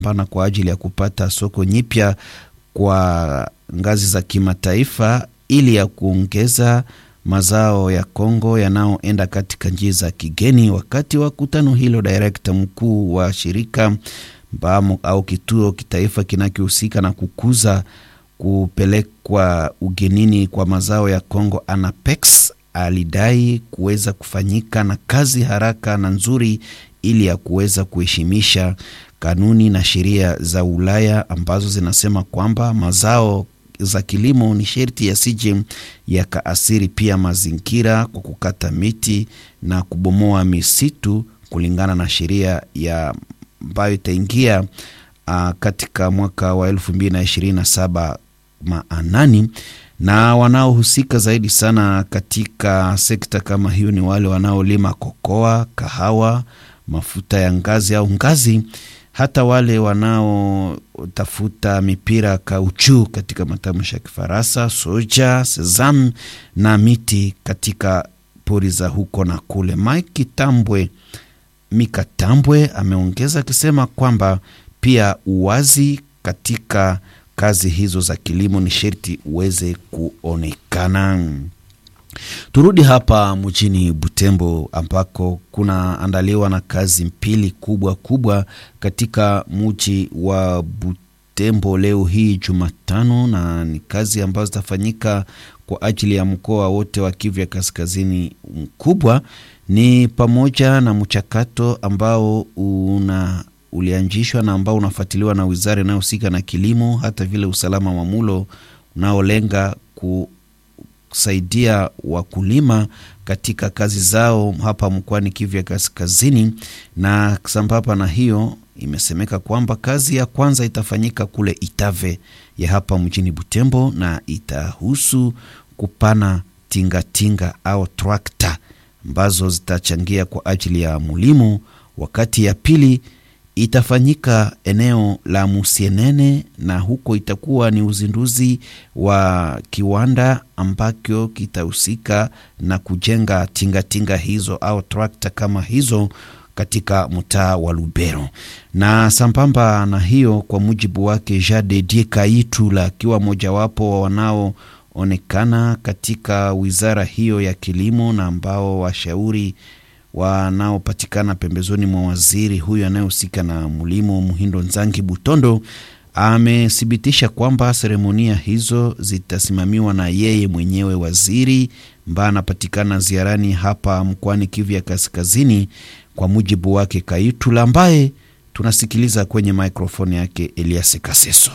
pana kwa ajili ya kupata soko nyipya kwa ngazi za kimataifa ili ya kuongeza mazao ya Kongo yanayoenda katika nchi za kigeni. Wakati wa kutano hilo, direkta mkuu wa shirika mbamo au kituo kitaifa kinachohusika na kukuza kupelekwa ugenini kwa mazao ya Kongo Anapex alidai kuweza kufanyika na kazi haraka na nzuri ili ya kuweza kuheshimisha kanuni na sheria za Ulaya ambazo zinasema kwamba mazao za kilimo ni sherti yasije yakaasiri pia mazingira kwa kukata miti na kubomoa misitu kulingana na sheria ya ambayo itaingia uh, katika mwaka wa elfu mbili na ishirini na saba maanani na wanaohusika zaidi sana katika sekta kama hiyo ni wale wanaolima kokoa, kahawa, mafuta ya ngazi au ngazi, hata wale wanaotafuta mipira kauchu katika matamshi ya Kifaransa, soja, sesam na miti katika pori za huko na kule. Mike Tambwe Mika Tambwe ameongeza akisema kwamba pia uwazi katika kazi hizo za kilimo ni sherti uweze kuonekana. Turudi hapa mjini Butembo ambako kunaandaliwa na kazi mbili kubwa kubwa katika mji wa Butembo leo hii Jumatano, na ni kazi ambazo zitafanyika kwa ajili ya mkoa wote wa Kivu ya Kaskazini mkubwa, ni pamoja na mchakato ambao una ulianzishwa na ambao unafuatiliwa na wizara inayohusika na kilimo, hata vile usalama wa mulo unaolenga kusaidia wakulima katika kazi zao hapa mkoani Kivu ya Kaskazini. Na sambamba na hiyo, imesemeka kwamba kazi ya kwanza itafanyika kule Itave ya hapa mjini Butembo na itahusu kupana tingatinga tinga au trakta ambazo zitachangia kwa ajili ya mulimo, wakati ya pili itafanyika eneo la Musienene na huko itakuwa ni uzinduzi wa kiwanda ambacho kitahusika na kujenga tingatinga tinga hizo au trakta kama hizo katika mtaa wa Lubero. Na sambamba na hiyo, kwa mujibu wake Jade Die Kaitula akiwa mojawapo wa wanaoonekana katika wizara hiyo ya kilimo na ambao washauri wanaopatikana pembezoni mwa waziri huyu anayehusika na mlimo Muhindo Nzangi Butondo amethibitisha kwamba seremonia hizo zitasimamiwa na yeye mwenyewe waziri ambaye anapatikana ziarani hapa mkoani Kivu ya Kaskazini, kwa mujibu wake Kaitula, ambaye tunasikiliza kwenye mikrofoni yake Elias Kaseso.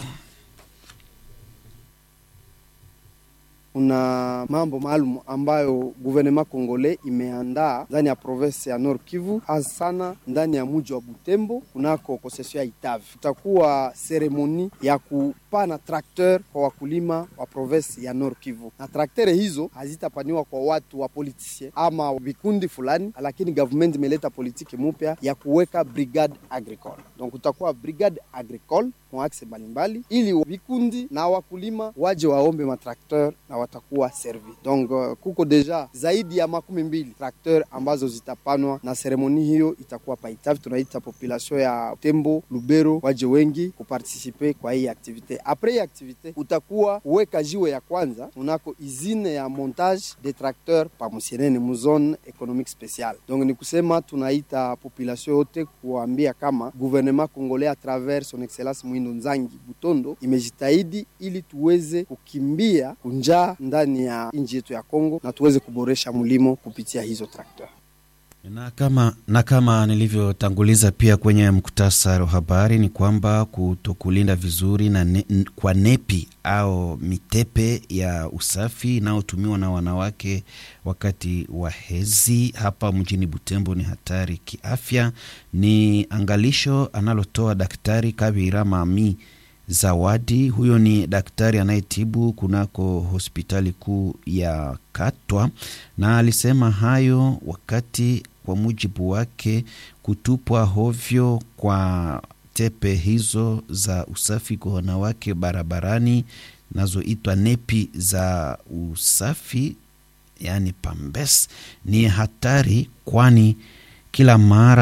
Kuna mambo maalum ambayo guvernema kongole imeandaa ndani ya province ya Nord Kivu, hasa sana ndani ya mji wa Butembo kunako konsesio ya Itavi. Kutakuwa seremoni ya kupana trakteur kwa wakulima wa province ya Nord Kivu, na traktere hizo hazitapaniwa kwa watu wa politisien ama vikundi fulani, lakini government imeleta politiki mupya ya kuweka brigade agricole. Donc kutakuwa brigade agricole kwa akse mbalimbali, ili vikundi na wakulima waje waombe matrakteur na watakuwa servi. Donc uh, kuko deja zaidi ya makumi mbili trakteur ambazo zitapanwa na seremoni hiyo itakuwa paitavi. Tunaita population ya Tembo Lubero waje wengi kupartisipe kwa hii aktivite. Apres hii aktivite utakuwa kuweka jiwe ya kwanza unako izine ya montage de tracteur pa Musienene mu zone economique speciale. Donc ni kusema tunaita population yote kuambia kama gouvernement congolais à travers son excellence Mwindo Nzangi Butondo imejitahidi ili tuweze kukimbia kunjaa ndani ya nchi yetu ya Kongo na tuweze kuboresha mlimo kupitia hizo trakta. Na kama, na kama nilivyotanguliza pia kwenye mkutasari wa habari ni kwamba kutokulinda vizuri na ne, kwa nepi au mitepe ya usafi inayotumiwa na wanawake wakati wa hezi hapa mjini Butembo ni hatari kiafya. Ni angalisho analotoa Daktari Kabira Mami Zawadi. Huyo ni daktari anayetibu kunako hospitali kuu ya Katwa, na alisema hayo wakati kwa mujibu wake kutupwa hovyo kwa tepe hizo za usafi kwa wanawake barabarani nazoitwa nepi za usafi, yaani pambes, ni hatari, kwani kila mara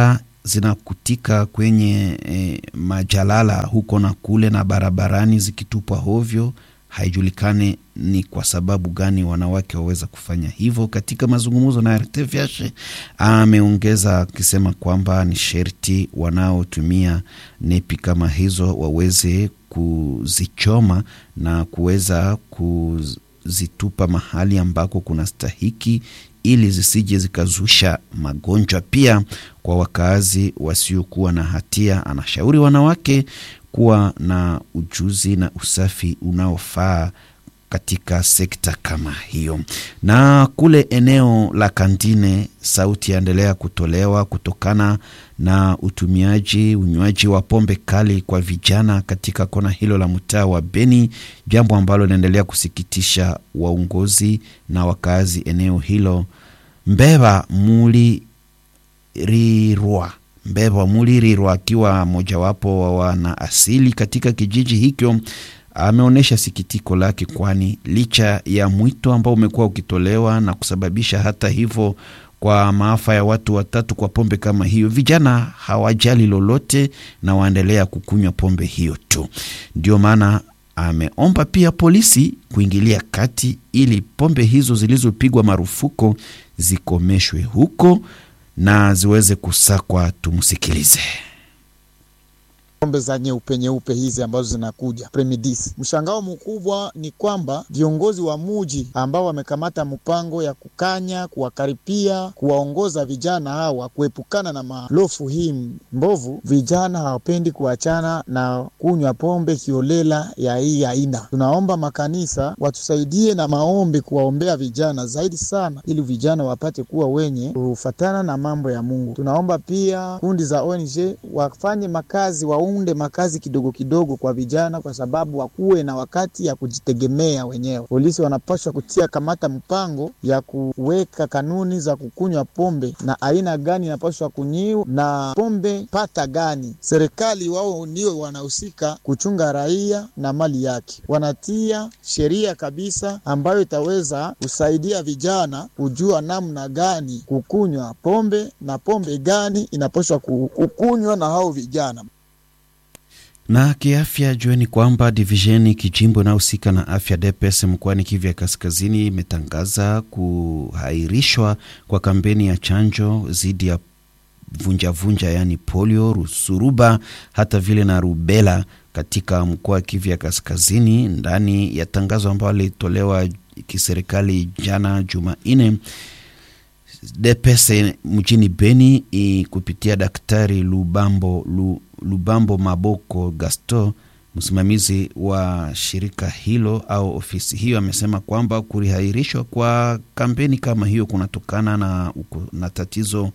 zinakutika kwenye e, majalala huko na kule na barabarani zikitupwa hovyo. Haijulikani ni kwa sababu gani wanawake waweza kufanya hivyo. Katika mazungumzo na RTVH ameongeza akisema kwamba ni sherti wanaotumia nepi kama hizo waweze kuzichoma na kuweza kuzitupa mahali ambako kuna stahiki ili zisije zikazusha magonjwa pia kwa wakaazi wasiokuwa na hatia. Anashauri wanawake kuwa na ujuzi na usafi unaofaa katika sekta kama hiyo. Na kule eneo la Kandine, sauti yaendelea kutolewa kutokana na utumiaji, unywaji wa pombe kali kwa vijana katika kona hilo la mtaa wa Beni, jambo ambalo linaendelea kusikitisha waongozi na wakazi eneo hilo. Mbeba Mulirirwa Mbeba Mulirirwa akiwa mojawapo wa wana asili katika kijiji hicho ameonyesha sikitiko lake, kwani licha ya mwito ambao umekuwa ukitolewa na kusababisha hata hivyo kwa maafa ya watu watatu kwa pombe kama hiyo, vijana hawajali lolote na waendelea kukunywa pombe hiyo tu. Ndio maana ameomba pia polisi kuingilia kati ili pombe hizo zilizopigwa marufuku zikomeshwe huko na ziweze kusakwa. Tumsikilize. pombe za nyeupe nyeupe hizi ambazo zinakuja premidis. Mshangao mkubwa ni kwamba viongozi wa muji ambao wamekamata mpango ya kukanya, kuwakaripia, kuwaongoza vijana hawa kuepukana na malofu hii mbovu, vijana hawapendi kuachana na kunywa pombe kiolela ya hii aina. Tunaomba makanisa watusaidie na maombi kuwaombea vijana zaidi sana, ili vijana wapate kuwa wenye kufatana na mambo ya Mungu. Tunaomba pia kundi za ONG wafanye makazi wa unde makazi kidogo kidogo kwa vijana, kwa sababu wakuwe na wakati ya kujitegemea wenyewe. Polisi wanapaswa kutia kamata mpango ya kuweka kanuni za kukunywa pombe na aina gani inapaswa kunyiwa na pombe pata gani. Serikali wao ndio wanahusika kuchunga raia na mali yake, wanatia sheria kabisa ambayo itaweza kusaidia vijana kujua namna gani kukunywa pombe na pombe gani inapaswa kukunywa na hao vijana na kiafya, jueni kwamba divisheni kijimbo inayohusika na afya DPS mkoani Kivu ya Kaskazini imetangaza kuhairishwa kwa kampeni ya chanjo dhidi ya vunjavunja, yaani polio, rusuruba, hata vile na rubela katika mkoa wa Kivu ya Kaskazini, ndani ya tangazo ambalo lilitolewa kiserikali jana Jumanne. DPS mjini Beni i kupitia Daktari Lubambo Lu, Lubambo Maboko Gaston, msimamizi wa shirika hilo au ofisi hiyo, amesema kwamba kurihairishwa kwa kampeni kama hiyo kunatokana na, na tatizo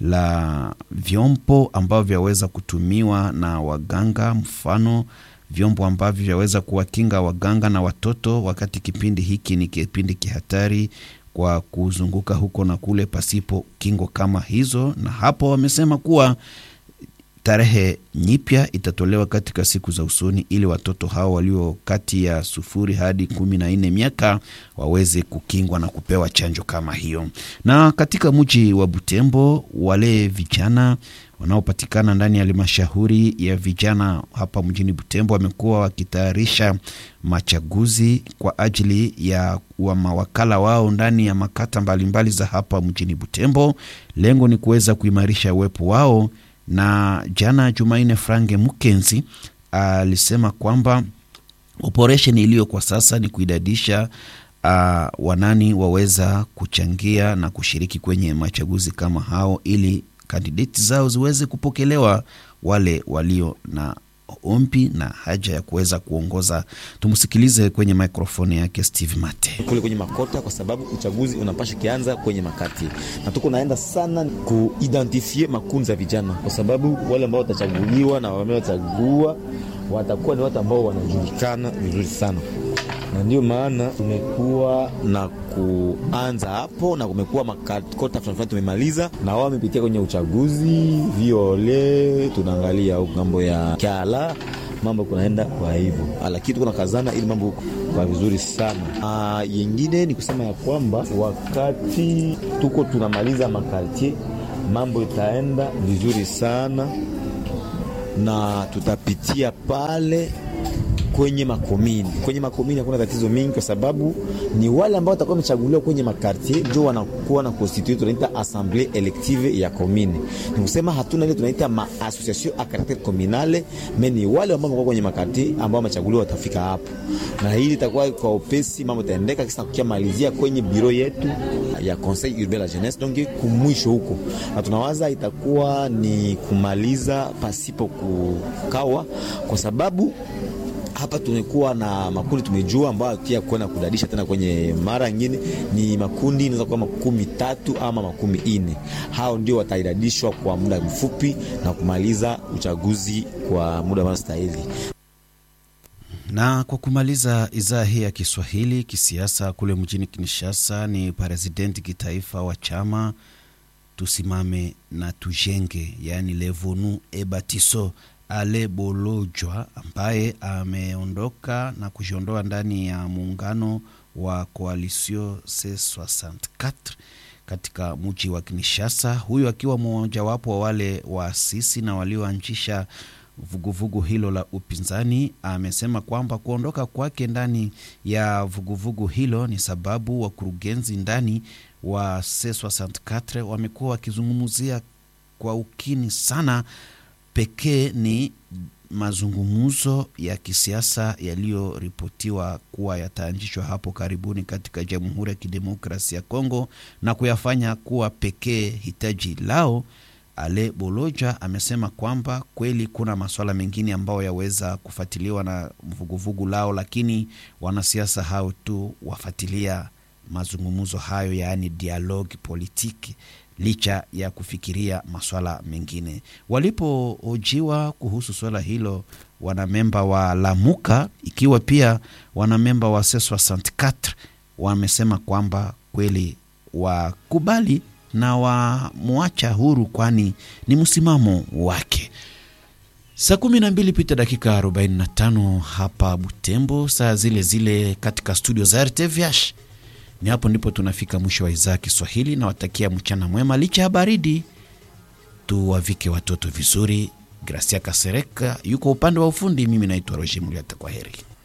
la vyombo ambavyo vyaweza kutumiwa na waganga, mfano vyombo ambavyo vyaweza kuwakinga waganga na watoto, wakati kipindi hiki ni kipindi kihatari kwa kuzunguka huko na kule pasipo kingo kama hizo. Na hapo wamesema kuwa tarehe nyipya itatolewa katika siku za usoni ili watoto hao walio kati ya sufuri hadi kumi na nne miaka waweze kukingwa na kupewa chanjo kama hiyo. Na katika mji wa Butembo, wale vijana wanaopatikana ndani ya halmashauri ya vijana hapa mjini Butembo wamekuwa wakitayarisha machaguzi kwa ajili ya wa mawakala wao ndani ya makata mbalimbali mbali za hapa mjini Butembo. Lengo ni kuweza kuimarisha uwepo wao, na jana Jumanne Frange Mukenzi alisema kwamba operesheni iliyo kwa sasa ni kuidadisha uh, wanani waweza kuchangia na kushiriki kwenye machaguzi kama hao ili kandideti zao ziweze kupokelewa, wale walio na ombi na haja ya kuweza kuongoza. Tumsikilize kwenye mikrofoni yake Steve Mate kule kwenye makota, kwa sababu uchaguzi unapasha kianza kwenye makati, na tuko naenda sana kuidentifie makundi za vijana, kwa sababu wale ambao watachaguliwa na wamewachagua watakuwa ni watu ambao wanajulikana vizuri sana na ndio maana tumekuwa na kuanza hapo, na kumekuwa makota fulani tumemaliza, na wao wamepitia kwenye uchaguzi viole, tunaangalia huko ngambo ya Kyala mambo kunaenda kwa hivyo, lakini tuko na kazana ili mambo kwa vizuri sana. Ah, yengine ni kusema ya kwamba wakati tuko tunamaliza makartier mambo itaenda vizuri sana na tutapitia pale kwenye makomini. Kwenye makomini hakuna tatizo mingi, kwa sababu ni wale ambao watakuwa wamechaguliwa kwenye makartier ndio wanakuwa na constitue, tunaita assemblee elective ya komini. Ni kusema hatuna ile tunaita ma association a caractere communale, mais ni wale ambao wamekuwa kwenye makartier ambao wamechaguliwa watafika hapo, na hili itakuwa kwa upesi, mambo itaendeka kisa kukia malizia kwenye biro yetu ya Conseil Urbain la Jeunesse, donc kumwisho huko, na tunawaza itakuwa ni kumaliza pasipo kukawa, kwa sababu hapa tumekuwa na makundi tumejua ambayo pia kwenda kudadisha tena kwenye mara nyingine ni makundi inaweza kuwa makumi tatu ama makumi ine. Hao ndio wataidadishwa kwa muda mfupi na kumaliza uchaguzi kwa muda unaostahili. Na kwa kumaliza idhaa hii ya Kiswahili kisiasa, kule mjini Kinshasa ni presidenti kitaifa wa chama tusimame na tujenge, yaani Levonu Ebatiso Ale Bolojwa ambaye ameondoka na kujiondoa ndani ya muungano wa Coalition C64 katika mji wa Kinshasa, huyu akiwa mmojawapo wa wale waasisi na walioanzisha vuguvugu hilo la upinzani. Amesema kwamba kuondoka kwake ndani ya vuguvugu hilo ni sababu wakurugenzi ndani wa C64 wamekuwa wakizungumzia kwa ukini sana pekee ni mazungumzo ya kisiasa yaliyoripotiwa kuwa yataanzishwa hapo karibuni katika Jamhuri ya Kidemokrasia ya Kongo na kuyafanya kuwa pekee hitaji lao. Ale Boloja amesema kwamba kweli kuna masuala mengine ambayo yaweza kufuatiliwa na vuguvugu lao, lakini wanasiasa hao tu wafuatilia mazungumzo hayo, yaani dialogue politiki licha ya kufikiria maswala mengine. Walipohojiwa kuhusu swala hilo, wanamemba wa Lamuka ikiwa pia wanamemba wa C64 wamesema kwamba kweli wakubali na wamwacha huru, kwani ni msimamo wake. Saa kumi na mbili pita dakika 45 hapa Butembo, saa zile zile katika studio za RTVH. Ni hapo ndipo tunafika mwisho wa idhaa ya Kiswahili na watakia mchana mwema, licha ya baridi. Tuwavike watoto vizuri. Gracia Kasereka yuko upande wa ufundi, mimi naitwa Roger Muliata. Kwa heri.